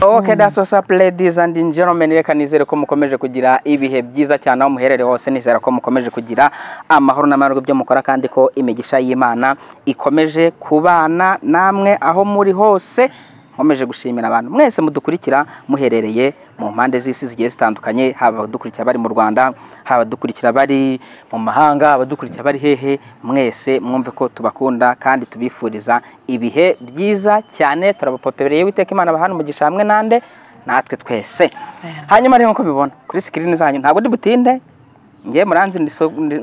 ok daso sapu ladies and gentlemen reka nizere ko mukomeje kugira ibihe byiza cyane aho muherere hose nizera ko mukomeje kugira amahoro n'amahoro byo mukora kandi ko imigisha y'imana ikomeje kubana namwe aho muri hose nkomeje gushimira abantu mwese mudukurikira muherereye mu mpande z'isi zigiye zitandukanye haba abadukurikira bari mu rwanda haba abadukurikira bari mu mahanga abadukurikira bari hehe mwese mwumve ko tubakunda kandi tubifuriza ibihe byiza cyane turabapopereye witeka imana bahana umugisha hamwe nande natwe twese hanyuma rero nk'uko mubibona kuri sikirini zanyu ntabwo ndi butinde ngewe muranzi ndi so- ndi-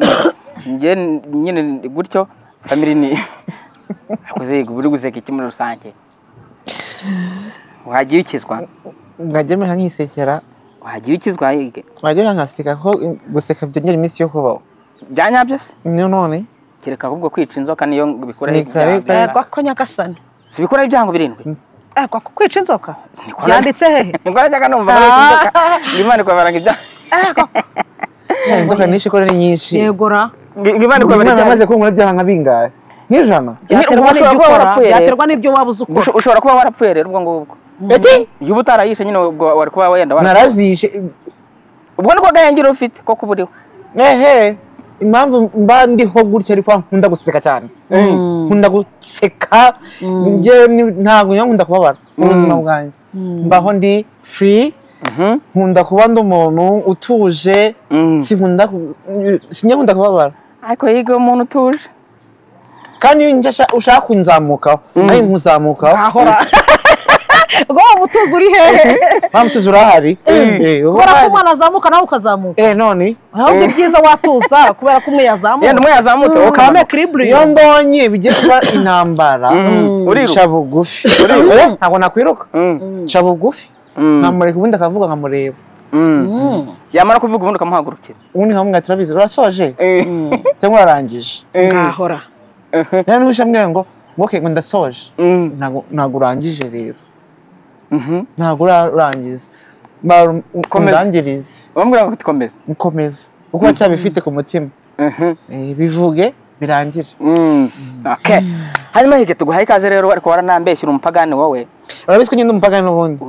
ngewe nyine ndi gutyo famiri ni akoze buri guseka iki muri rusange wagiye ukizwa mwajya mwiha nk'isekera wagiye ukizwa yige mwajya nkaseka ko guseka byongera iminsi yo kubaho bya nyabyo se niyo none kereka ahubwo kwica inzoka niyo bikuraho Ni kare ibyago. kare. Yego. kwako nyagasani si bikuraho ibyago birindwi Eh, kwako kwica inzoka Niko- yanditse hehe ngo najyaga numva ngo kwica inzoka ndimo ndikwabaranga ibyago Eh, kwako- cyane inzoka nyinshi ko ari nyinshi yegora ndimo umwana ndikwabaranga amaze kunkura ibyaha nka bingahe nk'ijana byaterwa ushobora kuba n'ibyo ukora warapfuye rero. byaterwa n'ibyo waba uzi ukora ushobora kuba warapfuye rero ubwo ngubwo ati iyo uba utarayishe nyine ubwo wari kuba wenda wara- narazishe ubwo niko gahengiro ufite ko kuba uriho ehe impamvu mba ndiho gutya ariko nkunda guseka cyane nkunda guseka njyewe ni- ntabwo njya nkunda kubabara mu buzima bwanjye mbaho ndi free Mhm. nkunda kuba ndi umuntu utuje Mm. sinkunda ku- sinjya nkunda kubabara ariko yiga umuntu utuje kandi iyo njya sha- ushaka kunzamukaho nawe nkuzamukaho ahora ubwo wa mutuzo uri hehe mpamvu tuzi urahari Eh, uba kubera ko uhari. umwana azamuka nawe ukazamuka eh none aho ni byiza watuza kubera ko umwe yazamutse yenda umwe yazamutse wowe ukabamo ukamanuka. iyo ekiriburiyo mbonye bigiye kuba intambara Mm. Uriruka. nca bugufi Uriruka. Eh, ntabwo nakwiruka Mm. nca bugufi Mm. nkamureka ubundi akavuga nkamureba Mm. yamara kuvuga ubundi ukamuhagurukira ubundi nkamubwira turabizi urasoje Mm. cyangwa urarangije ngahora nawe niba ushambwira ngo woke ngo ndasoje Mm. ntabwo ntabwo urangije rero Mhm. ntabwo urarangiza Komeza. undangirize bamubwira ngo tikomeze ukomeza kuko uracyabifite ku mutima Eh, bivuge birangire okay hanyuma hige tuguhaye ikaze rero ariko waranambeshyura umupagani wowe urabizi ko nyine umupaka n'ubundi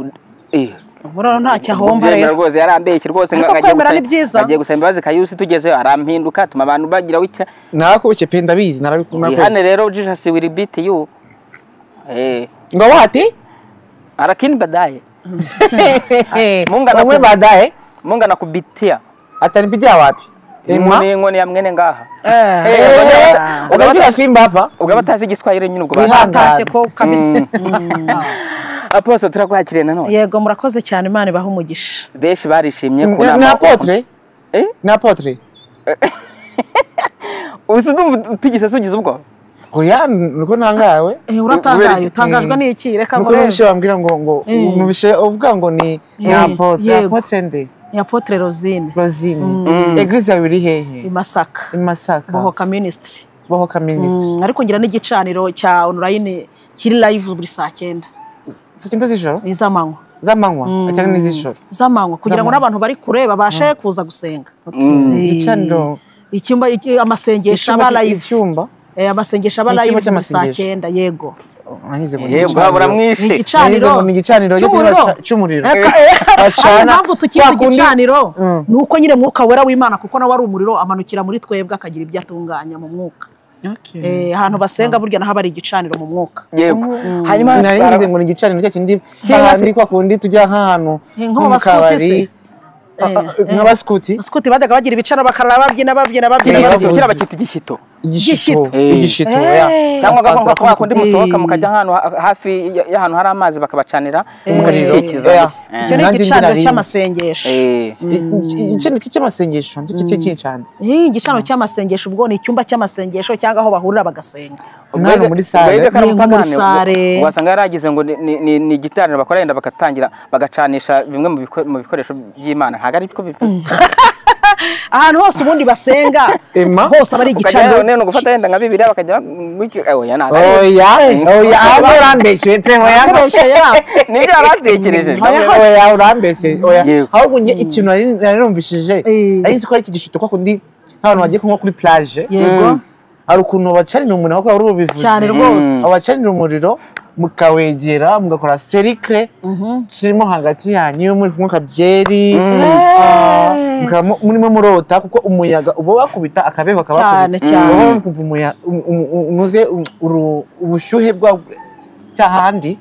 buraro ntacyo ahomba Kubyemera rero rwose yarambeshye rwose Ariko ngo agiye kwemera gusaba- ni byiza. agiye gusaba imbabazi kayusi tugezeyo arampinduka tuma abantu bagira witya narakubike pe ndabizi narabikunda wihane rero jesus will beat you Eh, ngo bahati arakini badaye Mungana bamwe kubiti. baadaye munga nakubitia atanipitia wapi Emwa? ni inkoni ya mwene ngaha Eh, Eh, Eh, bada- atanipiga fimbo hapa ubwo batazi igiswahili nyine ubwo Wiha- batazi. batashye ko kabisa aposto turakwakiriye nanone yego murakoze cyane imana ibaha umugisha benshi barishimye Ni- kunama- ni apotre Eh? ni apotre Ubu se ndumva tigeze sugize ubwo oya nuko nangawe Eh, uratangaye Ubere- utangajwe n'iki reka nuko ngorebe nubishe wambwira ngo ngo Eh. mubishe uvuga ngo ni ni Eh, apotre yego. apotre nde ni apotre rosine rosine Mm. eglise yawe iri hehe i masaka i masaka bohoka minisitiri bohoka minisitiri Mm, ariko ngira n'igicaniro cya onorayini kiri live buri saa cyenda saa cyenda z'ijoro ni iz'amanywa z'amanywa cyangwa n'iz'ijoro iz'amanywa kugira ngo Z'amanywa. n'abantu bari kure babashe kuza gusenga Eh, igicaniro icyumba iki- amasengesho aba icyumba live icyumba Eh, amasengesho aba Ni icyumba live buri saa cy'amasengesho. cyenda yego nangize ngo ni yego igicaniro. ni buramwishe Nagize ngo igicaniro ni igicaniro cyo cy'umuriro. turasha- cy'umuriro Eka, bacana. Ariko impamvu tukita Kwa kundi- igicaniro Mm. ni uko nyine mwuka wera w'imana kuko nawe ari umuriro amanukira muri twebwe akagira ibyo atunganya mu mwuka Okay. Eh, ahantu basenga burya naho aba ari igicaniro mu mwuka yego hanyuma nari ngize ngo ni igicaniro cya kindi Cyangwa hahandi kwa kundi tujya nk'ahantu Eh, nko nko mu ba scout kabari se? Ah, ah, nk'abaskuti basikuti bajyaga bagira ibicara bakarara babyina babyina babyina Kera babyina. bavuze. kira bakita igishyito igishito Eh. igishito Eh. ya cyangwa Asante, agakobwa kwa kundi akunda- musohoka mukajya ahantu ha- hafi ya- y'ahantu hari amazi bakabacanira Umuriro. ikikizo. Yeah. Eh. icyo ni Nanjye igicaniro ndirarinze. cy'amasengesho Eh. I- igicaniro cy'amasengesho nicyo cyo kincanze Eh, igicaniro cy'amasengesho ubwo ni icyumba cy'amasengesho cyangwa aho bahurira bagasenga umwana Ubwo muri ibyo- ubwo sale ibyo kari Yego, muri umupagani, ubwo- sale. wasanga yaragize ngo ni- ni- ni- ni igitaramo bakora yenda bagatangira bagacanisha bimwe mu biko- mu bikoresho by'imana ntabwo ari byo bivuze ahantu hose ubundi basenga Emma? hose aba ari ukajya igicaniro none gufata yenda nka bibiri bakajya gutyo oya ntabwo ari byo. oya oya ahubwo urambeshye pe oya akoresha yako nibyo yari atekereje oya urambeshye oya Yego. ahubwo njye ikintu nari nari numvishije Eh. nari nzi ko ari iki gishito kwa kundi nk'abantu bagiye kunywa kuri plage yego hari ukuntu bacanira umuriro ahubwo wari ubivuze cyane rwose abacanira umuriro mukawegera mugakora serikire kirimo hagati yanyu muri kunywa akabyeri ah, mukaba mu- murimo murota kuko umuyaga uba wakubita akabeho Cyane, kabakubita cyane. uba wumva umuyaga unuze um- uru- ubushyuhe bwa cy'ahandi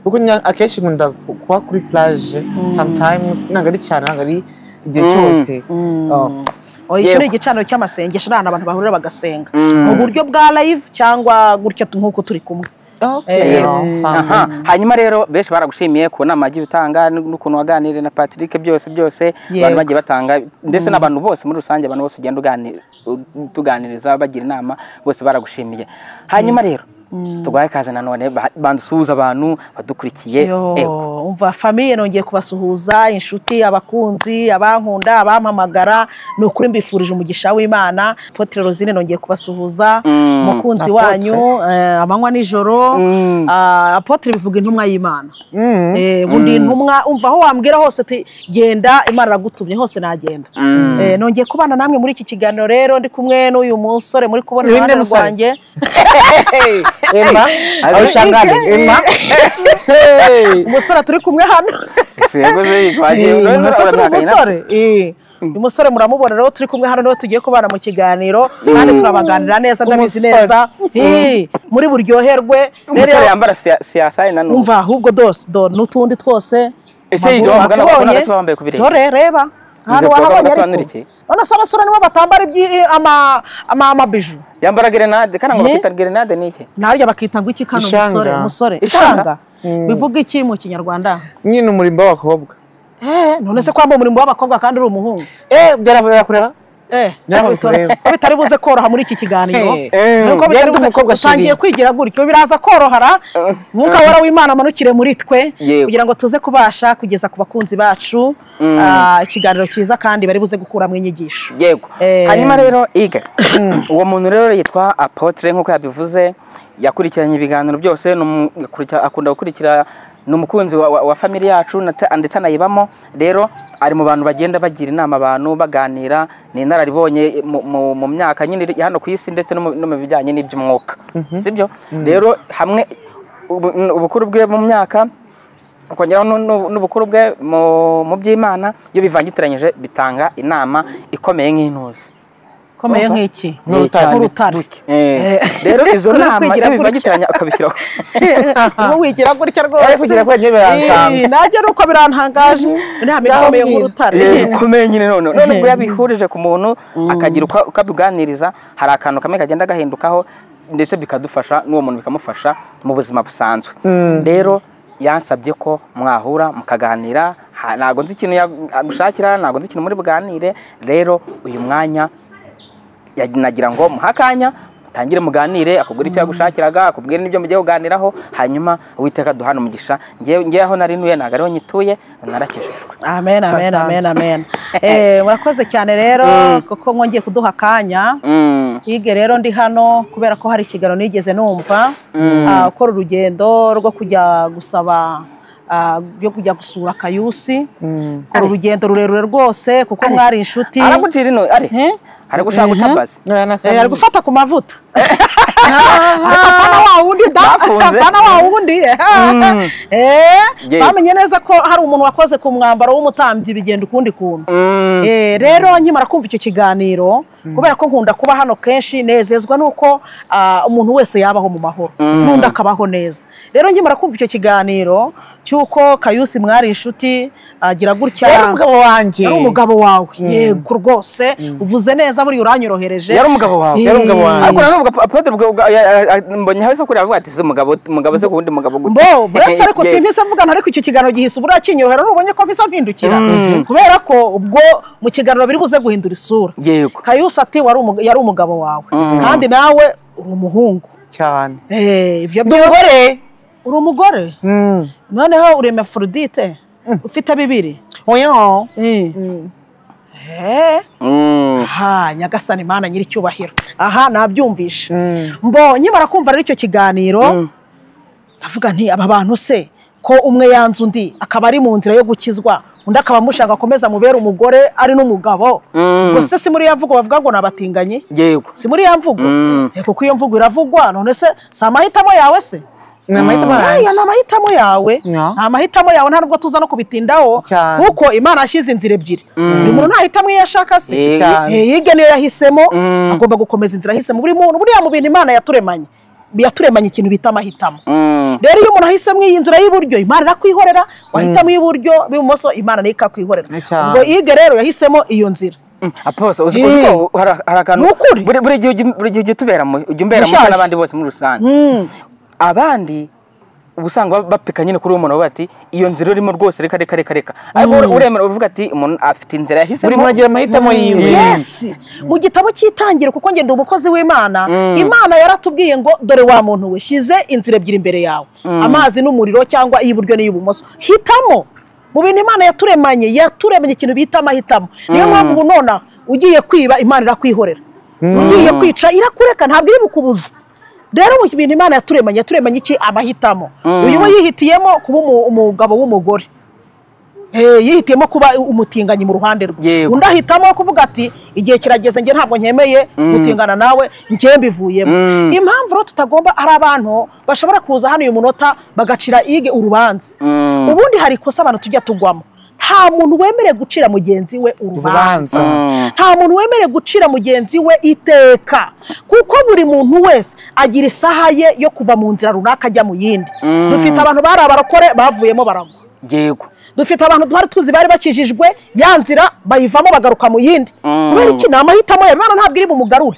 kuko nya- akenshi nkunda ku- kuba kuri plage sometimes ntabwo ari cyane ntabwo ari igihe Mm. cyose Ah. Oh, icyo Yego. ni igicaniro cy'amasengesho ni ahantu abantu bahurira bagasenga Mm. mu buryo bwa live cyangwa gutya tu- nk'uko turi kumwe Okay, Eh, ah, sometimes. Aha. hanyuma rero benshi baragushimiye ku nama wagiye utanga n'ukuntu waganiriye na Patrick byose byose Yego. abantu bagiye batanga ndetse n'abantu bose muri rusange abantu bose ugenda ugani- tuganiriza bagira inama bose baragushimiye hanyuma rero tuguhaye ikaze nanone ba- bansuhuza abantu badukurikiye Yo, Ego. umva famiye nongeye kubasuhuza inshuti abakunzi abankunda abampamagara ni ukuri mbifurije umugisha w'imana potere rosine nongeye kubasuhuza Mm. umukunzi Apotre. wanyu eh, amanywa nijoro Mm. Ah, apotre bivuga intumwa y'imana Mm. Eh, bundi intumwa umva aho wambwira hose ati genda imana iragutumye hose nagenda Mm. Eh, nongeye kubana namwe muri iki kiganiro rero ndi kumwe n'uyu musore muri kubona Ni undi iruhande musore? rwanjye Emma awushangane Emma Hey. umusore turi kumwe hano Sego se, wagiye- Eh, urabona umusore ni urabona umusore Eh, uyu musore muramubona rero turi kumwe hano niwe tugiye kubana mu kiganiro kandi turabaganira neza ndabizi Umusore. neza Eh, muri buryoherwe umusore rero yambara siyasaye nanone umva ahubwo dose do n'utundi twose Ese amaguru ibyo wamugana bakora batubonye. gato bambaye ku birenge. dore reba bikorwa hano wahabonye bagasobanura ariko iki? none se abasore nibo batambara ibyi- ama- ama- amabiju yambara gerenade kandi ngo Eh? bakita gerenade ni iki naryo bakita ngo iki kano Ishanga. musore musore Ishanga. ishanga bivuga iki mu kinyarwanda nyine umurimbo w'abakobwa Eh, none se kwamba umurimbo w'abakobwa kandi uri umuhungu eh byarabera kureba Eh, Nyiraho ariko turebe. ko bitari buze koroha muri iki kiganiro Eh, eh, nuko bitari yenda buze umukobwa utangiye ashirira. kwigira gutyo biraza korohara mwuka wera w'imana amanukire muri twe Yego. kugira ngo tuze kubasha kugeza ku bakunzi bacu Mm. ah, ikiganiro cyiza kandi bari buze gukuramo inyigisho yego Eh. hanyuma rero iga uwo muntu rero yitwa apotre nk'uko yabivuze yakurikiranye ibiganiro byose ni umu- yakurikira- akunda gukurikira ni umukunzi wa, wa, wa famili yacu nata- ndetse anayibamo rero ari mu bantu bagenda bagira inama abantu baganira ni inararibonye mu, mu, mu myaka nyine iri hano ku isi ndetse no mu, no mu bijyanye n'iby'umwuka sibyo rero hamwe ubu- ubukuru bwe mu myaka ukongeraho nu- nu- n'ubukuru bwe mu mu by'imana iyo bivangitiranyije bitanga inama ikomeye nk'intuzi komeye Urumva? nk'iki Nk'urutare. nk'urutare Eh, rero izo Kuri nama kwigira iyo gutya. bivangitiranya ukabishyiraho Ubu wigira gutya Ari rwose kugira kuri njye biranshanga. Eh, nanjye ni uko birantangaje inama ikomeye Ndababwira. nk'urutare Eh, bikomeye nyine none none ubwo yabihurije ku muntu akagira uko uko abiganiriza hari akantu kamwe kagenda gahindukaho ndetse bikadufasha n'uwo muntu bikamufasha mu buzima busanzwe rero yansabye ko mwahura mukaganira ha- ntabwo nzi ikintu ya- agushakira ntabwo nzi ikintu muri buganire rero uyu mwanya ya- nagira ngo muhe akanya mutangire muganire akubwira icyo yagushakiraga akubwire n'ibyo mugiye kuganiraho hanyuma uwiteka duhana umugisha ngewe ngewe aho nari ntuye ntabwo ariho nyituye narakijijwe amen amen Asante. amen amen Eh, murakoze cyane rero kuko mwongeye kuduha akanya Mm. hige rero ndi hano kubera ko hari ikiganiro nigeze numva ah, ukora urugendo rwo kujya gusaba ah, ryo kujya gusura kayusi ukora urugendo rurerure rwose kuko mwari inshuti aragucira ino ari Eh? ari gushaka utabazi Eh, ari Ntabwo gufata ku mavuta Ariko apana wa wundi da Bafunze. apana wa wundi eh. Ye. Eh, bamenye neza ko hari umuntu wakoze ku mwambaro w'umutambyi bigenda ukundi kuntu Eh, rero nkimara kumva icyo kiganiro kubera ko nkunda kuba hano kenshi nezezwa nuko ah, umuntu wese yabaho mu mahoro n'undi akabaho neza rero nkimara kumva icyo kiganiro cy'uko kayusi mwari inshuti agira gutya yari umugabo wanjye yari umugabo wawe yego rwose uvuze neza buriya uranyorohereje yari umugabo wawe yari umugabo Eh, wanjye ariko navuga apotre mbonye hawe sokuri avuga ati se umugabo umugabo se ku wundi mugabo gute mbo buretse ariko Eh, simpise mvugana ariko icyo kiganiro gihise uburiya kinyorohera n'ubonye ko bisa mpindukira kubera ko ubwo mu kiganiro biri buze guhindura isura yego kayusi ati wari umu- yari umugabo wawe Mm. kandi nawe uri umuhungu cyane Eh, ibyo ndi umugore uri umugore Mm. noneho uri mefurudite ufite bibiri oya Eh. Eh. Mm. aha nyagasani imana nyir'icyubahiro aha nabyumvishe Mm. mbo nkimara kumva rero icyo kiganiro ndavuga nti aba bantu se ko umwe yanze undi akaba ari mu nzira yo gukizwa undi akaba amushaka akomeza amubere umugore ari n'umugabo Mm. gusa si muri iyo mvugo bavuga ngo ni abatinganyi yego si muri iyo mvugo Mm. Eh, kuko iyo mvugo iravugwa none se si amahitamo yawe se ni amahitamo aya ni yanjye amahitamo yawe Ya. nta mahitamo yawe nta nubwo tuza no kubitindaho Cyane. kuko imana yashyize inzira ebyiri buri muntu ntahitamo iyo ashaka se Eh. Cyane. Eh, yige niyo yahisemo Mm. agomba gukomeza inzira yahisemo buri muntu buriya mu bintu imana yaturemanye yaturemanye ikintu bita amahitamo Mm. rero iyo umuntu ahisemo iyi nzira y'iburyo imana irakwihorera wahitamo iy'iburyo b'ibumoso imana nayo ikakwikorera Cyane. ubwo yige rero yahisemo iyo nzira apose uzi Eh. uzi ko hari hari akantu Ni ukuri. buri buri gihe ujya- buri gihe ujya utubera mu ujya umbera muto Mushaje. n'abandi bose muri rusange Mm. abandi uba usanga bap- bapika nyine kuri uwo muntu bati iyo nzira urimo rwose reka reka reka reka ariko ure- uremera uvuga ati umuntu afite inzira yahisemo buri muntu agira amahitamo yiwe yes mu gitabo cy'itangiro kuko ngenda umukozi w'imana Mm. imana yaratubwiye ngo dore wa muntu we shize inzira ebyiri imbere yawe amazi n'umuriro cyangwa iy'iburyo n'iy'ibumoso hitamo mu bintu imana yaturemanye yaturemanye ikintu bita amahitamo niyo mpamvu ubu nonaha ugiye kwiba imana irakwihorera ugiye kwica irakureka ntabwo iri bukubuze rero mu bintu imana yaturemanye yaturemanye iki amahitamo uyu we yihitiyemo kuba umu- umugabo w'umugore Eh, yihitiyemo kuba umutinganyi mu ruhande rwe Yego. undi ahitamo kuvuga ati igihe kirageze njye ntabwo nkemeye gutingana nawe njye mbivuyemo Mm. impamvu rero tutagomba ari abantu bashobora kuza hano uyu munota bagacira ige urubanza Mm. ubundi hari ikosa abantu tujya tugwamo nta muntu wemerewe gucira mugenzi we urubanza urubanza Mm. nta muntu wemerewe gucira mugenzi we iteka kuko buri muntu wese agira isaha ye yo kuva mu nzira runaka ajya mu yindi Mm. dufite abantu bari abarokore bavuyemo baragwa yego dufite abantu duhari tuzi bari bakijijwe ya nzira bayivamo bagaruka mu yindi Mm. kubera iki ni amahitamo yawe imana ntabwo iri bumugarure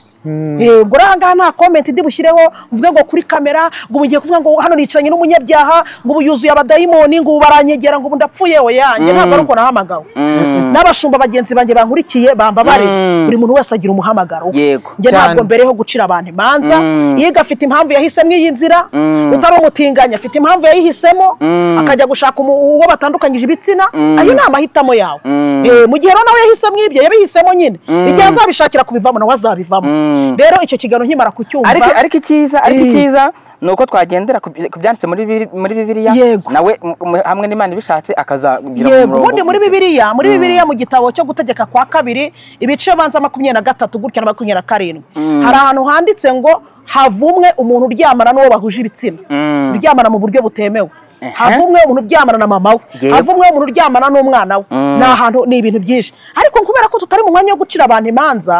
Eh, ubwo rero aha ngaha nta komenti ndi bushyireho mvuge ngo kuri kamera ngo ubu ngiye kuvuga ngo hano nicaranye n'umunyabyaha ngo ubu yuzuye abadayimoni ngo ubu baranyegera ngo ubu ndapfuye we yanjye ntabwo ari uko nahamagawe Mm. n'abashumba bagenzi banjye bankurikiye bambabare Mm. buri muntu wese agira umuhamagaro we. Yego. njye ntabwo Cyane. mbereho gucira abantu imanza Mm. yiga afite impamvu yahisemo iyi nzira Mm. utari umutinganya afite impamvu yayihisemo Mm. akajya gushaka umu- uwo batandukanyije ibitsina Mm. ayo ni amahitamo yawe Mm. Eh, mu gihe rero nawe yahisemo ibyo yabihisemo nyine igihe azabishakira kubivamo nawe azabivamo Mm. rero icyo kiganiro nkimara kucyumva ariko ariko icyiza ariko Eh. icyiza ni uko twagendera ku byi- ku byanditse muri Bibiri- muri bibiliya Yego. nawe m- m- hamwe n'imana ibishatse akazagira yego umurongo ubundi muri muzima. bibiliya muri bibiliya mu gitabo cyo gutegeka kwa kabiri ibice banza makumyabiri na gatatu gutya na makumyabiri na karindwi hari ahantu handitse ngo havumwe umuntu uryamana n'uwo bahuje ibitsina Mm. uryamana mu buryo butemewe Ehe. havumwe umuntu uryamana na mama we Yego. havumwe umuntu uryamana n'umwana we ni ahantu ni ibintu byinshi ariko kubera ko tutari mu mwanya wo gucira abantu imanza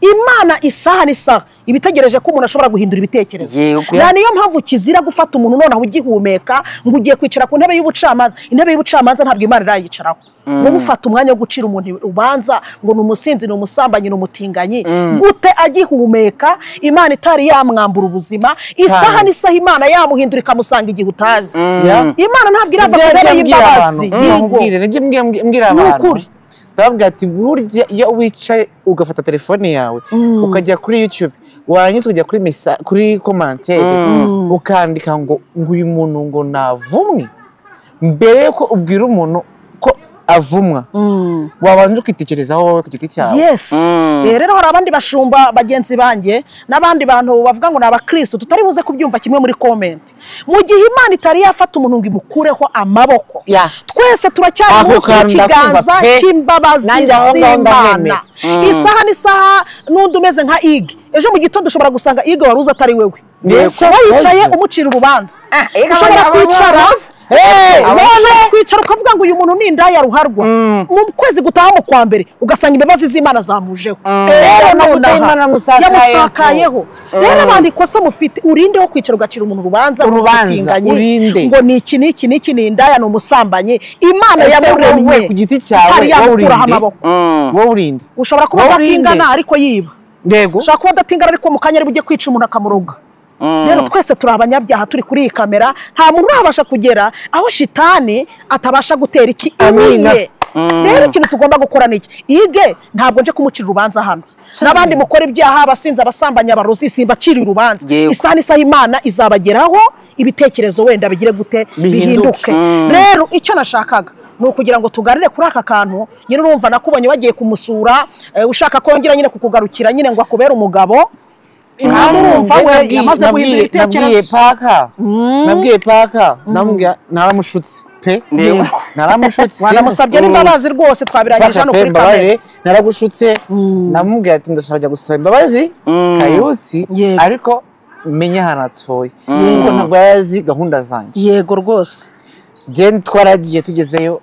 imana isaha n'isaha iba itegereje ko umuntu ashobora guhindura ibitekerezo Yego. nta niyo mpamvu kizira gufata umuntu nonaha ugihumeka ngo ugiye kwicara ku ntebe y'ubucamanza intebe y'ubucamanza ntabwo imana irayicaraho wowe ufata umwanya wo gucira umuntu ubanza ngo ni umusinzi ni umusambanyi ni umutinganyi gute agihumeka imana itari yamwambura ubuzima isaha Cyane. n'isaha imana yamuhindura ikamusanga igihe utazi Ya. imana ntabwo irava Ibyo ku ntebe njye mbwira abantu, y'imbabazi ngiye yego. nkubwire, njye mbwira- mbwira- mbwira Ni abantu. ukuri. ndababwira ati burya iyo wicaye ugafata telefone yawe ukajya kuri yutube warangiza ukajya kuri mesa kuri komantere ukandika ngo ngo uyu muntu ngo navumwe mbere yuko ubwira umuntu ko avumwa Mm. wabanje ukitekerezaho wowe ku giti cyawe yes Mm. Eh, rero hari abandi bashumba bagenzi banjye n'abandi bantu bavuga ngo ni abakristo tutari buze kubyumva kimwe muri komenti mu gihe imana itari yafata umuntu ngo imukureho amaboko Ya. twese turacyari Ako munsi kantu y'ikiganza ndakumva pe. cy'imbabazi Nanjye aho ngaho z'imana ndahemera. isaha n'isaha n'undi umeze nka ige ejo mu gitondo ushobora gusanga ige wari uzi atari wewe Yes, kuba yicaye yes. umucira urubanza Ige ushobora aba- aba- kwicara Hey, Wowe ushobora kwicara ukavuga ngo uyu muntu ni indaya ruharwa mu kwezi gutaha mu kwa mbere ugasanga imbabazi z'imana zamujeho rero Amavuta nonaha y'Imana yamusakayeho. yamusakayeho rero abantu ikosa mufite urindeho kwicira ugacira umuntu urubanza ngo Urubanza, umutinganye, urinde. ngo ni iki ni iki ni iki ni indaya ni umusambanyi imana Ese yamuremye wowe ku giti cyawe, wowe itari yamukuraho urinde? amaboko Mm. wowe urinde ushobora kuba Wowe urinde. udatingana ariko yiba yego ushobora kuba udatingana ariko mu kanya ari bujye kwica umuntu akamuroga Mm. rero twese turi abanyabyaha turi kuri iyi kamera nta muntu urabasha kugera aho shitani atabasha gutera iki Amina. imiye rero ikintu tugomba gukora ni iki ige ntabwo nje kumucira urubanza hano n'abandi mukora ibyaha abasinzi abasambanyi abarozi simbacira urubanza Yego. isaha n'isaha imana izabageraho ibitekerezo wenda bigire gute Bihinduke. bihinduke rero icyo nashakaga ni ukugira ngo tugarire kuri aka kantu nyine urumva nakubonye wagiye kumusura eh, ushaka kongera nyine kukugarukira nyine ngo akubere umugabo kandi urumva we Nabwiye- yamaze nabwiye- guhindura nabwiye ibitekerezo paka nabwiye paka namubwira naramushutse pe Yego. naramushutse wanamusabye n'imbabazi rwose twabirangije Paka hano pe kuri mbabarire kamera naragushutse namubwira ati ndashaka kujya gusaba imbabazi Mm. kayusi Yego. ariko menye ahantu hatoye Mm. kuko ntabwo yari azi gahunda zanjye yego rwose then twaragiye tugezeyo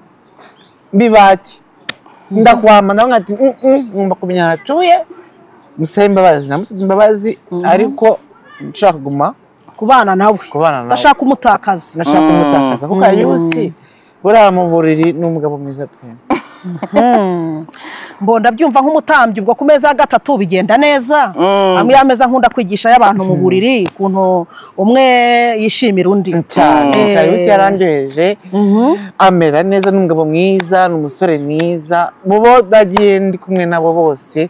bibati ndakwama nawe nkati "Mm, mm, ngomba kumenya ahantu hatuye musabe imbabazi namusabye imbabazi ariko nshaka kuguma kubana nawe kubana nawe ndashaka umutakazi nashaka Mm. umutakaza kuko ayusi buriya mu buriri ni umugabo mwiza pe Hmm. mbonda byumva nk'umutambyi ubwo ku meza ya gatatu bigenda neza Mm. amwe y'ameza nkunda kwigisha y'abantu mu buriri ukuntu umwe yishimira undi cyane Mm. kuko ayusi yarandyoheje amera neza ni umugabo mwiza ni umusore mwiza mu bo nagiye ndi kumwe nabo bose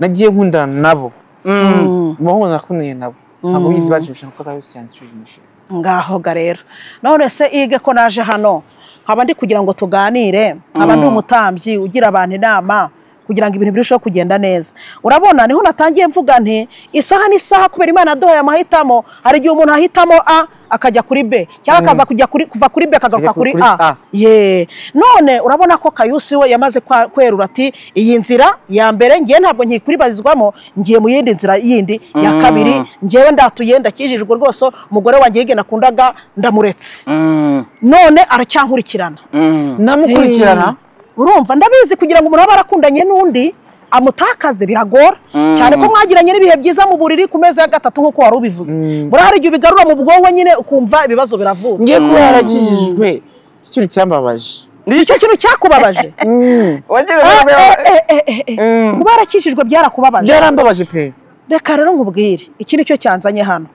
nagiye nkundana nabo Mm. mu bo nakundiye nabo ntabwo bizi bacimisha kuko ayusi yanshimishije ngaho ga rero none se ige ko naje hano nkaba ndi kugira ngo tuganire nkaba ndi umutambyi ugira abantu inama kugira ngo ibintu birusheho kugenda neza urabona niho natangiye mvuga nti isaha n'isaha kubera imana yaduhaye amahitamo hari igihe umuntu ahitamo a akajya kuri b cyangwa akaza kujya kuri kuva kuri b akagaruka Akajya kuri kuri a A. ye none urabona ko kayusi we yamaze kwa- kwerura ati iyi nzira ya mbere ngiye ntabwo nkikuribazizwamo ngiye mu yindi nzira yindi ya Mm. kabiri njyewe ndatuye ndakijijwe rwose umugore wanjye hirya nakundaga ndamuretse Mm. none aracyankurikirana Mm. namukurikirana urumva ndabizi kugira ngo umuntu aba arakundanye n'undi amutakaze biragora Mm. cyane ko mwagiranye n'ibihe byiza mu buriri ku meza ya gatatu nk'uko wari ubivuze Mm. buriya hari igihe ubigarura mu bwonko nyine ukumva ibibazo biravutse ngiye kuba yarakijijwe iki kintu cyambabaje icyo kintu cyakubabaje Wagiye Eh, urabona- eh, eh, eh, eh, eh. Mm. kuba yarakijijwe byarakubabaje byarambabaje pe reka rero nkubwire iki ni cyo cyanzanye hano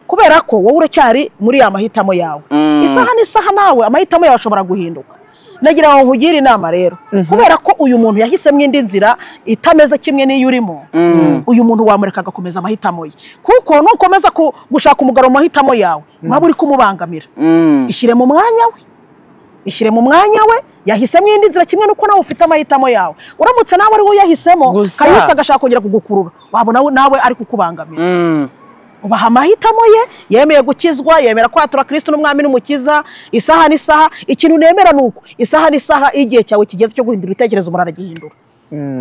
kubera ko wowe uracyari muri ya mahitamo yawe Mm. isaha n'isaha nawe amahitamo yawe ashobora guhinduka nagira ngo nkugire inama rero kubera ko uyu muntu yahisemo indi nzira itameze kimwe n'iyo urimo Mm. uyu muntu wamureka agakomeza amahitamo ye kuko nukomeza ku- gushaka umugabo mu mahitamo yawe waba uri kumubangamira Mm. ishyire mu mwanya we ishyire mu mwanya we yahisemo indi nzira kimwe n'uko nawe ufite amahitamo yawe uramutse nawe ari we uyahisemo Gusa- kayusa agashaka kongera kugukurura wabona we- nawe ari kukubangamira Mm. ubaha amahitamo ye yemeye gukizwa yemera kwatura kirisiti n'umwami n'umukiza isaha n'isaha ikintu nemera ni uko isaha n'isaha iyo igihe cyawe kigeze cyo guhindura ibitekerezo umuntu aragihindura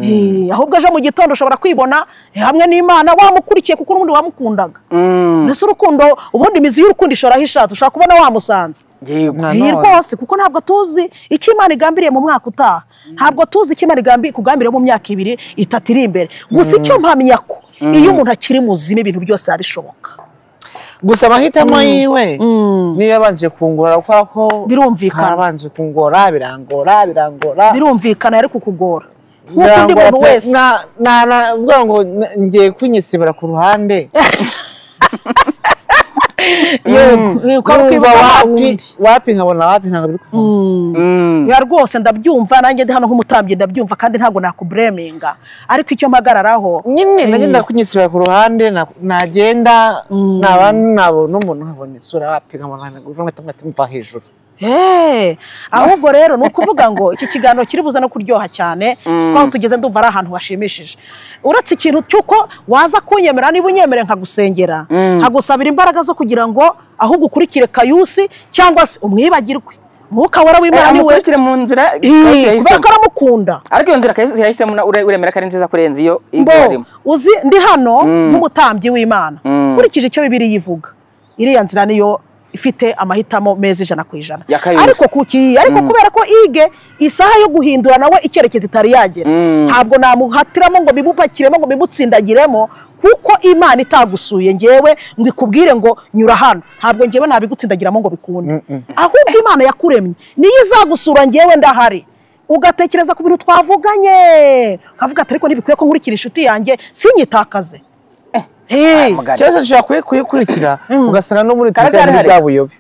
Eh, ahubwo ejo mu gitondo ushobora kwibona eh, hamwe n'imana wamukurikiye kuko n'ubundi wamukundaga Mm. mbese urukundo ubundi imizi y'urukundo ishoraho ishatse ushobora kubona wamusanze Yego. Na none. iyi rwose kuko ntabwo tuzi icyo imana igambiriye mu mwaka utaha ntabwo tuzi icyo imana igambi- ikugambiriye mu myaka ibiri itatu iri imbere gusa icyo mpamya ko iyo umuntu akiri muzima ibintu byose biba bishoboka gusa amahitamo yiwe Mm. niyo yabanje kungora kubera ko Birumvikana. harabanje kungora birangora birangora birumvikana yari kukugora nk'uko undi birangora muntu pe. wese Na- na- navuga ngo n- ngiye kwinyisibira ku ruhande yego Numva wapi wapi wapi nkabona wapi ntabwo biri kuvamo Mm. ya rwose ndabyumva nanjye ndi hano nk'umutambyi ndabyumva kandi ntabwo nakubureminga ariko icyo mpagararaho nyine Eh. nagenda kunyisibira ku ruhande na- nagenda naba nabona umuntu nkabona isura wapi nkabona nkabona mva hejuru Eh, ahubwo rero ni ukuvuga ngo iki kiganiro kiri buze no kuryoha cyane kuko aho tugeze ndumva ari ahantu hashimishije uretse ikintu cy'uko waza kunyemera niba unyemere nkagusengera nkagusabira imbaraga zo kugira ngo ahubwo ukurikire kayusi cyangwa se umwibagirwe mwuka wera w'imana ni we amukurikire mu nzira Kayusi Eh, kubera yahisemo. ko aramukunda ariko iyo nzira Kayusi yahisemo na- ure- uremera ko ari nziza kurenza iyo mbo igihe arimo uzi ndi hano Mm. nk'umutambyi w'imana Mm. nkurikije icyo bibiri yivuga iriya nzira niyo ifite amahitamo meza ijana ku ijana Ya kabiri. ariko kuki ariko kubera ko ige isaha yo guhindura nawe icyerekezo itari yagera Mm. ntabwo namuhatiramo ngo bimupakiremo ngo bimutsindagiremo kuko imana itagusuye ngewe ngo ikubwire ngo nyura hano ntabwo ngewe nabigutsindagiramo ngo bikunde ahubwo imana yakuremye niyo izagusura ngewe ndahari ugatekereza ku bintu twavuganye ukavuga ati ariko ntibikwiye ko nkurikira inshuti yanjye sinyitakaze Eh, mugari. cyose ushobora kuyi- kuyikurikira ugasanga no muri Karacyari tuziranye hari. bwa buyobe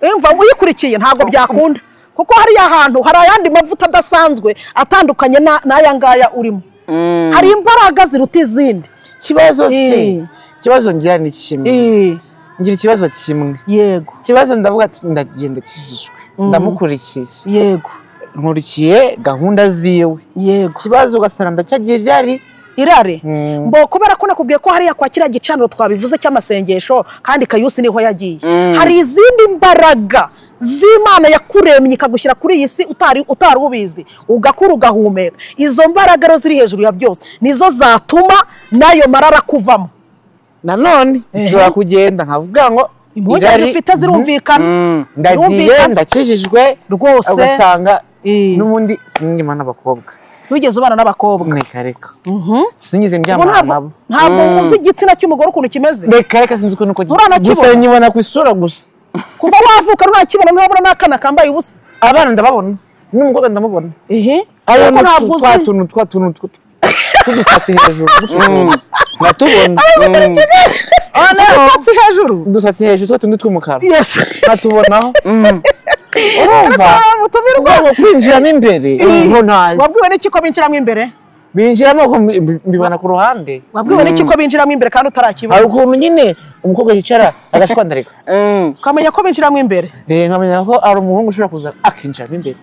eh, umva uyikurikiye ntabwo byakunda kuko hariya hantu hari ayandi mavuta adasanzwe atandukanye na- n'aya ngaya urimo Mm. hari imbaraga ziruta izindi ikibazo Eh. si ikibazo ngira ni kimwe Eh, ngira ikibazo kimwe yego ikibazo ndavuga ati ndagenda kijijwe ndamukurikiye yego nkurikiye gahunda ziwe yego ikibazo ugasanga ndacyagiye ryari irare Mm. mbo kubera ko nakubwiye ko hariya kwa kiriya gicaniro twabivuze cy'amasengesho kandi kayusi niho yagiye hari izindi mbaraga z'imana yakuremye ikagushyira kuri iyi si utari utari ubizi ugakura ugahumeka izo mbaraga rero ziri hejuru ya byose nizo zatuma n'ayo marara akuvamo nanone Ehe. nshobora kugenda nkavuga ngo impungenge irari- ufite zirumvikana ndagiye Birumvikana. ndakijijwe rwose ugasanga eh, n'ubundi sinjyema n'abakobwa ntugeze ubana n'abakobba reka reka Mhm. sinigeze Ubu ndyamana ntabwo- nabo ntabwo Mm. uzi igitsina cy'umugore ukuntu kimeze reka reka sinzi ukuntu uko Nturanakibona. gusa nyibona ku isura gusa kuva wavuka ntakibona nturabona n'akana kambaye ubusa abana ndababona n'umukobwa ndamubona ehe ariyo ariko ntabwo twa uzi tuntu twa tuntu tw- tw'udusatsi hejuru tw'utuntu. natubona Ah, n'agasatsi hejuru udusatsi hejuru twa tundi tw'umukara Yes. nkatubonaho urumva Ah, mutumirwa ubwo kwinjiramo imbere ubwo ntazi wabwiwe n'iki ko binjiramo imbere binjiramo ko mbi- mbi- mbibona ku ruhande wabwiwe n'iki ko binjiramo imbere kandi hari utarakibona ukuntu nyine umukobwa yicara agashwandarika ukamenya ko binjiramo imbere Eh, nkamenya ko ari umuhungu ushobora kuza akinjiramo imbere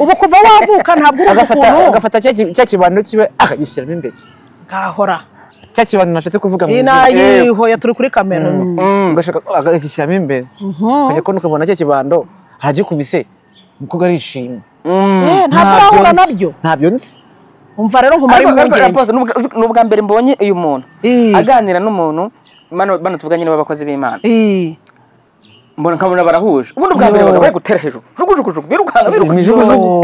ubu kuva wavuka ntabwo urumva agafata ukuntu agafata cya ki- cya kibando kibe akagishyiramo imbere gahora cya kibando nashatse kuvuga mu iyi izina nayihoya turi kuri kamera ugashaka akagishyiramo imbere Mhm. ukajya kubona ukabona cya kibando ahagikubise umukobwa arishimye Eh, ntabwo urahura nzi. nabyo ntabyo nzi umva rero nkumara impungenge ni ubwa mbere mbonye uyu muntu Eh. aganira n'umuntu bano bano tuvuganye n'abakozi b'imana Eh. mbona nkabona barahuje ubundi bwa mbere Yo. bari gutera hejuru jugujugujugu birukanka birukanka imijugujugu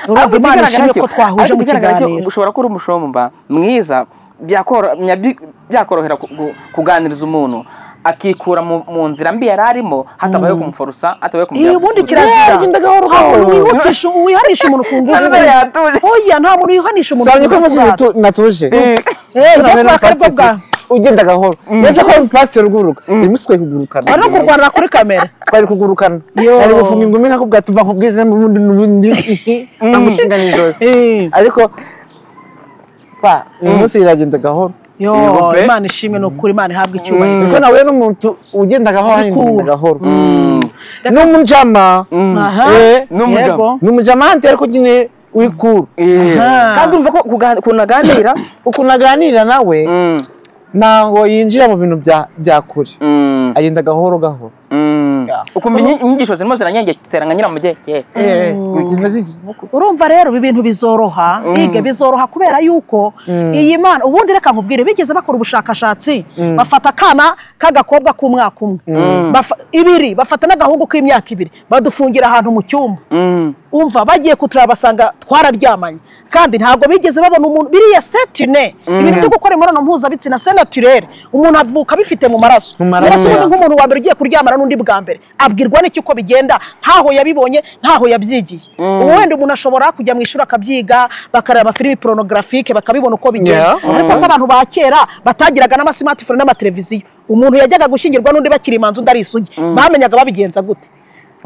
urumva Ariko imana ikigaragara ishimwe cyo- ko twahuje ariko mu ikigaragara cyo kiganiro ushobora kuba uri umushumba mwiza byakoro- nyabi- byakorohera ku- ku- kuganiriza umuntu akikura mu mu nzira mbi yari arimo hatabaye kumuforosa hatabaye iyi kumujyana ubundi kirazira Yeah, ugenda gahoro nta muntu gahoro. wihutisha wihanisha umuntu ku ngufu Ntabwo yatuje. oya nta muntu wihanisha umuntu usanga ku ko ngufu muzi rata. natuje Eh, Tuna ujya mbere kuraka aribwo n'umupasiteri. bwa ugenda gahoro yeze ko ari umupasiteri uguruka imusikwe kugurukana ari no kurwanira kuri kamera twari kugurukana Yo. ari gufunga ingumi nka kubwa tuva nkubwize mu bundi n'ubundi amushinga n'ijosi Eh, ariko pa uyu munsi iragenda gahoro yo Ibupe. imana ishimwe ni ukuri imana ihabwa icyubahiro niko nahuye n'umuntu ugenda gahoro ahandi Ariko- ugenda gahoro n'umujama Aha. Eh, n'umugabo. Yego. n'umujama ahandi ariko nyine uri kuru Aha. kandi urumva ko kuga- ukuntu aganira ukuntu aganira nawe Mm, ntabwo yinjira mu bintu bya- bya kure mm, agenda gahoro gahoro mm. Yeah. ukumva inyi- inyigisho zirimo ziranyengekera nka nyiramugenge Eh, bigenda zinjira kure. urumva rero ibi bintu bizoroha bige bizoroha kubera yuko iyi mana ubundi reka nkubwire bigeze bakora ubushakashatsi bafata akana k'agakobwa k'umwaka umwe Bafa- ibiri bafata n'agahungu k'imyaka ibiri badufungira ahantu mu cyumba Mm, umva bagiye kuturaba basanga twararyamanye kandi ntabwo bigeze babona umuntu biriya setine ibintu byo gukora imibonano mpuzabitsina se naturere umuntu avuka abifite mu maraso Mu maraso, Mbese ubundi yeah. nk'umuntu wa mbere ugiye kuryamana n'undi bwa mbere abwirwa n'iki uko bigenda ntaho yabibonye ntaho yabyigiye ubu wenda umuntu ashobora kujya mu ishuri akabyiga bakareba filimi porunogarafique bakabibona uko bigenda Yeah. ariko se abantu ba kera batagiraga n'amasimatifone n'amateleviziyo umuntu yajyaga gushyingirwa n'undi bakiri imanzu undi ari isugi bamenyaga babigenza gute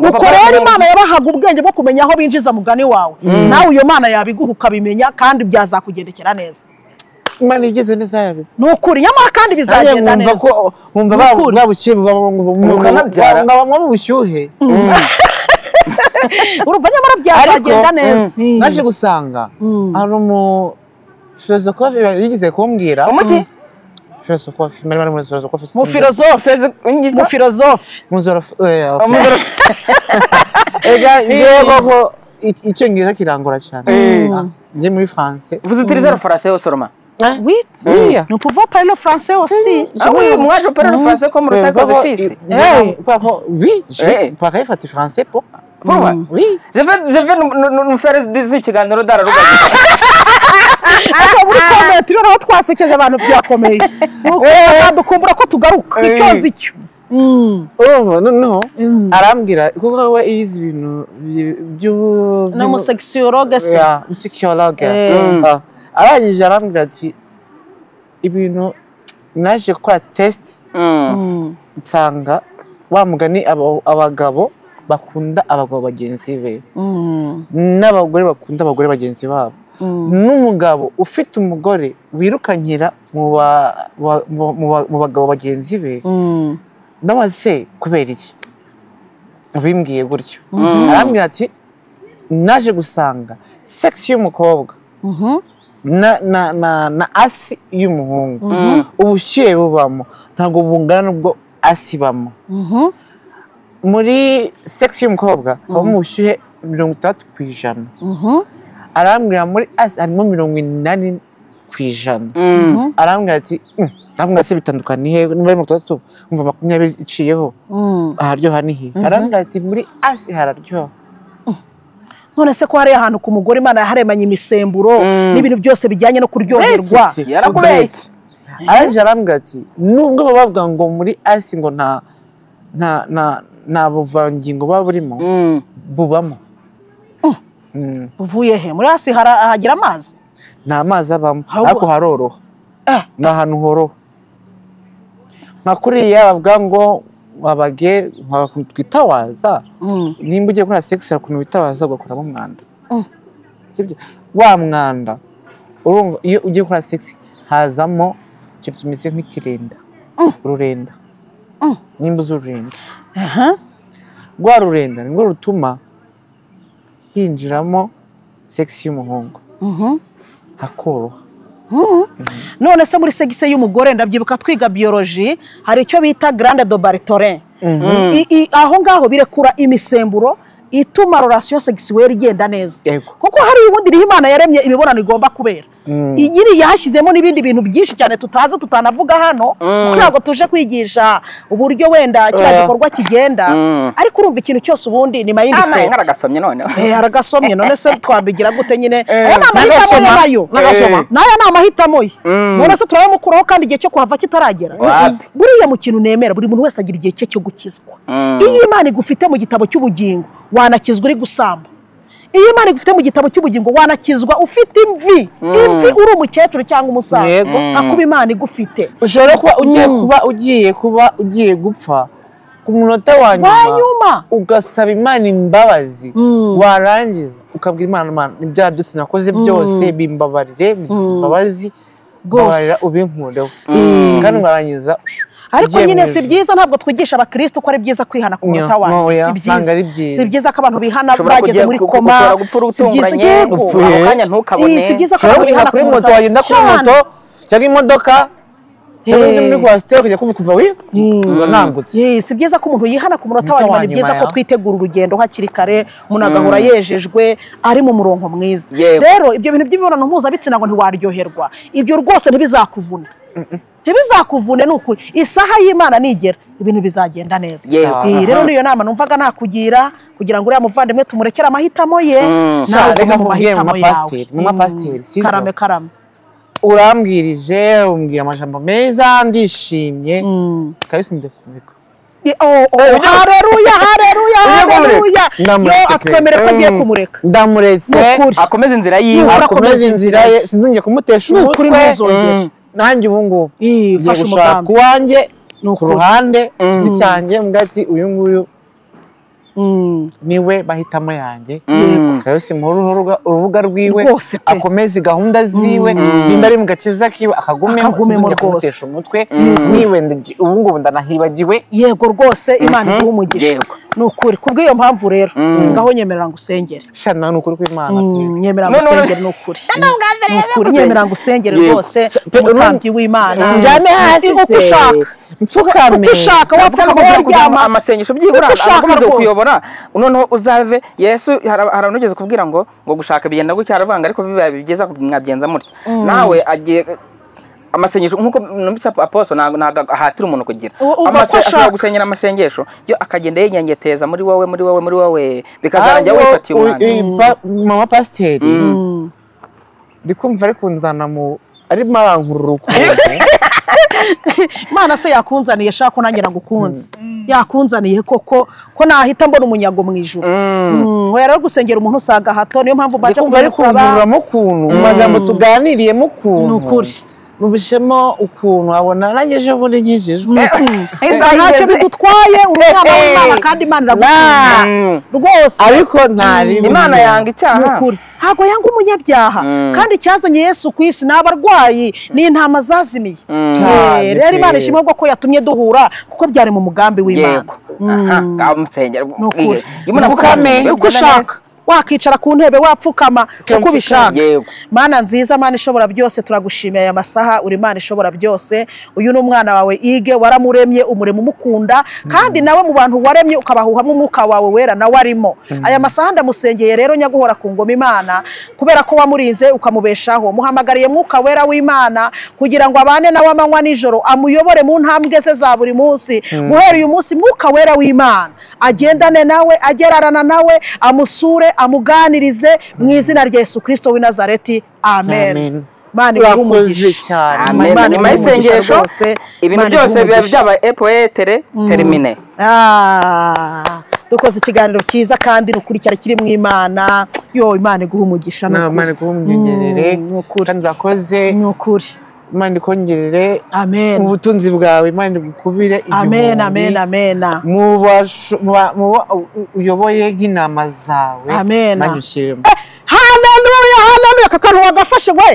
Ngo uko baba- rero imana yabahaga ubwenge bwo kumenya aho binjiza mugani wawe nawe iyo mana yabiguha ukabimenya kandi byazakugendekera neza imana ibyize neza yabi ni ukuri nyamara kandi Nanjye bizagenda nkumva neza ko nkumva ba- bwa bushyuhe buba Ukanabyara. nkaba mu bushyuhe urumva nyamara ariko byazagenda neza mm, naje gusanga hari umufilozokofe yigeze kumbwira umuti filozokofe mwari mwari muri filozokofe mu filozofe mu filozofe yego ko ic- icyongereza kirangora cyane Eh. Ah, njye muri france vous utilisez le français au seulement Eh, oui iya. ni ukuvuga parilo francais wose ah oui mwaje opérer le français comme le Eh, sac kuko- d'office eh, kuko oui je Eh. parlais fati français po Pourquoi oui Je vais, je vais nous, nous, nous faire des ikiganiro dararugaga. ariko muri komenti rero aho twasekeje abantu byakomeye dukumbura ko tugaruka icyonzi cyo urumva noneho Mm. arambwira kuko we yize ibintu by- by'u- by'u- n'umusekisiyologe se Yeah, psychologue. Eh. Ah, arangije arambwira ati ibintu naje gukora test Mm. nsanga wa mugani aba- abagabo bakunda abagabo bagenzi be n'abagore bakunda abagore bagenzi babo n'umugabo ufite umugore wirukankira mu ba- ba- mu- mu ba- mu bagabo bagenzi be nawe se kubera iki ubimbwiye gutyo arambwira ati naje gusanga sex y'umukobwa na, na, na, na asi y'umuhungu ubushyuhe bubamo ntabwo bungana n'ubwo asi ibamo muri sex y'umukobwa habamo ubushyuhe mirongo itandatu ku ijana arambwira muri asi harimo mirongo inani ku ku ijana arambwira ati "Mm, ntabwo se bitandukana ni he niba ari mirongo itandatu umva makumyabiri iciyeho aharyoha ni he arambwira ati muri asi hararyoha none se ko hariya ahantu ku mugore imana yaharemanye imisemburo n'ibintu byose bijyanye no kuryoherwa Mbese, yarakubeshye araje arambwira ati nubwo baba bavuga ngo muri asi ngo nta nta nta nta buvangingo buba burimo Mm. bubamo Mm. uvuye he muri hasi hara- hagira amazi nta mazi abamo Ahubwo- ariko haroroha Ah. ni ahantu horoha nka kuriya bavuga ngo abage nka ukuntu twitawaza Mm. nimba ugiye gukora sex hari ukuntu witawaza ugakuramo umwanda Mm. sibyo wa mwanda urumva iyo ugiye gukora sex hazamo ikintu kimeze nk'ikirenda ururenda Mm. nimba uzi ururenda Aha. rwa rurenda ni rwo rutuma hinjiramo sex y'umuhungu Mhm. hakoroha Mhm. none se muri segise y'umugore ndabyibuka twiga biyoloji hari icyo bita garande do baritorin I- i- aho ngaho birekura imisemburo ituma rorasiyo segisiweri igenda neza Yego. kuko hari ubundi niho imana yaremye imibonano igomba kubera Mm. igiri yashyizemo n'ibindi bintu byinshi cyane tutazi tutanavuga hano kuko ntabwo tuje kwigisha uburyo wenda Eh. kiriya gikorwa kigenda Mm. ariko urumva ikintu cyose ubundi ni mayindi amaye seti nkaragasomye noneho Eh, haragasomye none se twabigira gute nyine aya ni amahitamo n'agasoma, ye nayo n'agasoma. Eh. n'aya ni amahitamo ye Mm. none se turayamukuraho kandi igihe cyo kuhava kitaragera Wapi. buriya mu kintu nemera buri muntu wese agira igihe cye cyo gukizwa Mm. iyo imana igufite mu gitabo cy'ubugingo wanakizwa uri gusamba iyo imana igufite mu gitabo cy'ubugingo wanakizwa ufite imvi imvi uri umukecuru cyangwa umusaza Yego. nka kuba imana igufite ushobora kuba ugiye Mm. kuba ugiye kuba ugiye gupfa ku munota wa nyuma wanyuma ugasaba imana imbabazi Mm. warangiza ukabwira imana imana ibyaha byose nakoze byose bimbabarire bigisha imbabazi mbabarira ubinkureho kandi warangiza ariko ugiye nyine mu si ijuru. byiza ntabwo twigisha abakirisitu ko ari byiza kwihana ku munota Nya- wawe ntoya, si ntabwo ari byiza byiza. si byiza ko abantu bihana Ushobora bageze kujya muri gu- gu- koma gushobora gupfa si byiza urutunguranye, yego upfuye. Ako kanya ntukabone. Iyi, si byiza ko ushobora abantu bihana kujya kuri ku moto munota wagenda kuri cyane. moto cyangwa imodoka cyangwa undi muri kwasiteri ukajya kuvuga kuva wi ngo nangutse Yes, si byiza ko umuntu yihana ku munota wa Umunota nyuma wa ni byiza nyuma, ko ya. twitegura urugendo hakiri kare umuntu agahora yejejwe ari mu murongo mwiza Yego. rero ibyo bintu by'imibonano mpuzabitsina ngo ntiwaryoherwa ibyo rwose ntibizakuvuna ntibizakuvune ni ukuri isaha y'imana nigera ibintu bizagenda neza Yego. Iyi rero niyo nama numvaga nakugira kugira ngo uriya muvandimwe tumurekere amahitamo ye Mm. nawe Sha, reka ugume mu nkubwire mu mahitamo yawe mapasiteri, mu mapasiteri, Mm. sinzi. karame karame urambwirije umbwira amajambo meza ndishimye kabisa ndekubika Ye- oh, oh, hareruya hareruya hareruya yo atwemere ko agiye kumureka ndamuretse Nukuri. akomeze inzira Nukuri. yiwe akomeze inzira ye sinzongeye kumutesha Nukuri umutwe ntuzongere. Mm. nanjye ubu ngubu Ii, ngiye fashe gushaka umugambi. uwanjye ku Nukuri. ruhande ku giti cyanjye mbwa ati uyu nguyu Mm. niwe mahitamo yanjye Mm. kabisa muhe urubuga- urubuga rwiwe Rwose pe. akomeze gahunda ziwe nimba ari mu gakiza kiwe akagumemo Akagumemo sinzongeye rwose. kumutesha umutwe niwe ndi- ubu ngubu ndanahibagiwe yego rwose imana iguha umugisha Yego. ni ukuri ku bw'iyo mpamvu rero ngaho nyemerera ngo usengere shana ni ukuri kw'imana pe. Mm, nyemera ngo None usengere ni ukuri Ni ukuri nyemera ngo usengere Yego. rwose Pe- umutambyi w'imana njyane hasi Uko se ushaka mfukame uko ushaka wapfa ngo ushaka kujya uryama mu amasengesho byibura Uko ushaka akomeze rwose. kuyobora noneho uzave yesu hari hari abantu ugeze kubwira ngo ngo gushaka bigenda gutya aravuga ngo ariko biba bigeza mwabigenza mutya nawe agiye amasengesho nk'uko numvise aposo ntabwo ntabwo ahatira umuntu kugira Uwo umva ko Amase- ashaka. ashobora gusengera amasengesho yo akagenda yigengeteza muri wowe muri wowe muri wowe bikazarangira Ahubwo wifatiye u- umwanya i- pa- mama pasiteri Mm. Mm. ndi kumva ari kunzana mu arimo arankurura ukuntu imana se yakunzaniye shaka ko nanjye nagukunze yakunzaniye koko ko nahita mbona umunyago mu ijuru Mm, we rero gusengera umuntu usanga hato niyo mpamvu ndi mbaje kumva ari kumusaba kunkururamo ukuntu mu magambo tuganiriyemo ukuntu Ni ukuri. mubishemo ukuntu abona nanjye ejo bundi nkijijwe Isaha ntacyo igeze. bidutwaye uri umwana Eh, eh. w'imana kandi imana iragukunda Mm. rwose ariko ntari imana yanga ni icyaha ukuri ntabwo yanga umunyabyaha Mm. kandi icyazanye yesu ku isi ni abarwayi ni intama zazimiye Mm. Cyane Eh, rero pe. imana ishimwe ko yatumye duhura kuko byari mu mugambi w'imana yego aha ngaho musengera ukuri. Iyo umuntu Mfukame. akubwiye, uko ugenda ushaka neza. wakicara ku ntebe wapfukama uko Cyangwa ubishaka yego mana nziza mana ishobora byose turagushimiye aya masaha uri mana ishobora byose uyu ni umwana wawe ige waramuremye umuremo umukunda kandi nawe mu bantu waremye ukabahuhamo umwuka wawe wera nawe arimo aya masaha ndamusengeye rero nyaguhora ku ngoma imana kubera ko wamurinze ukamubeshaho muhamagariye mwuka wera w'imana kugira ngo abane nawe amanywa nijoro amuyobore mu ntambwe ze za buri munsi guhera uyu munsi mwuka wera w'imana agendane nawe agerarana nawe amusure amuganirize mu izina rya yesu kirisito w'i nazareti amen Amen. imana imuhe urakoze umugisha. cyane Amen. Imana Nyuma imuhe umugisha y'isengesho, rwose. ibintu Imana imuhe byose biba umugisha. byabaye epoetere termine Ah, dukoze ikiganiro cyiza kandi ni ukuri cyari kirimo imana yo imana iguha umugisha ni ukuri. imana iguhe umwongerere Mm, ni ukuri. kandi urakoze ni ukuri imana ikongerere amen ubutunzi bwawe imana igukubire amen amen igihumbi amen mu basho- mu ba- mu bo u- uyoboye nk'inama zawe Amen. imana igushyiremo haleluya haleluya aka kantu wagafashe we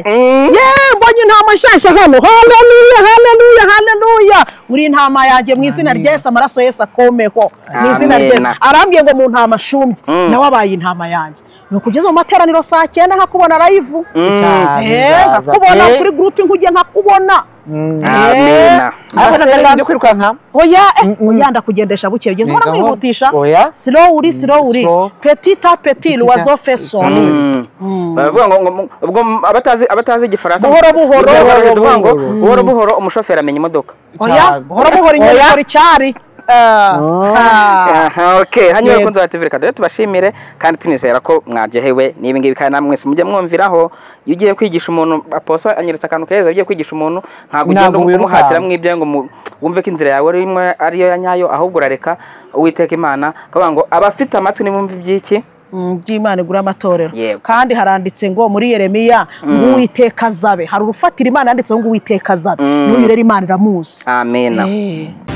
ye mbonye intama nshyashya hano haleluya haleluya haleluya uri intama yanjye mu izina rya yesu amaraso yesu akomeho mu izina rya yesu Amen. arambwiye ngo mu ntama shumbye Mm. nawe abaye intama yanjye ni ukugeza mu materaniro saa cyenda nkakubona rayivu cyane Eh, uzaza nkakubona pe. kuri gurupe nkujye nkakubona Mm. amena Ariko nakareba ibyo kwirukanka oya eh, Mm-mm. oya ndakugendesha buke ugeze ubona Nigaho. mwihutisha oya silo uri silo uri Slow. petit à petit l'oiseau fait Son. son Mm. baravuga ngo ngo mu- ubwo mu- abatazi abatazi igifaransa Buhoro buhoro. buhoro Buhoro buhoro buhoro. buhoro buhoro umushoferi amenya imodoka oya Cyane. buhoro buhoro inyoni ikora icyari Ah, Oh. ah. Aha, okay hanyuma Yego. bakunze TV reka dore tubashimire kandi tunizera ko mwaryohewe n'ibi ngibi kandi namwe mwese mujye mwumviraho iyo ugiye kwigisha umuntu aposo anyeretse akantu keza ugiye kwigisha umuntu ntabwo ugenda Ntabwo wirukanka. umuhatira mw'ibyo ngo mu- wumve ko inzira yawe arimo ariyo ya nyayo ahubwo urareka uwiteka imana akavuga ngo abafite amatwi nimumve iby'iki Mm, by'imana igura amatorero Yego. kandi haranditse ngo muri yeremiya ngo uwiteka azabe hari urufatira imana yanditseho ngo uwiteka azabe Mm. n'uyu rero imana iramuzi amena Eh,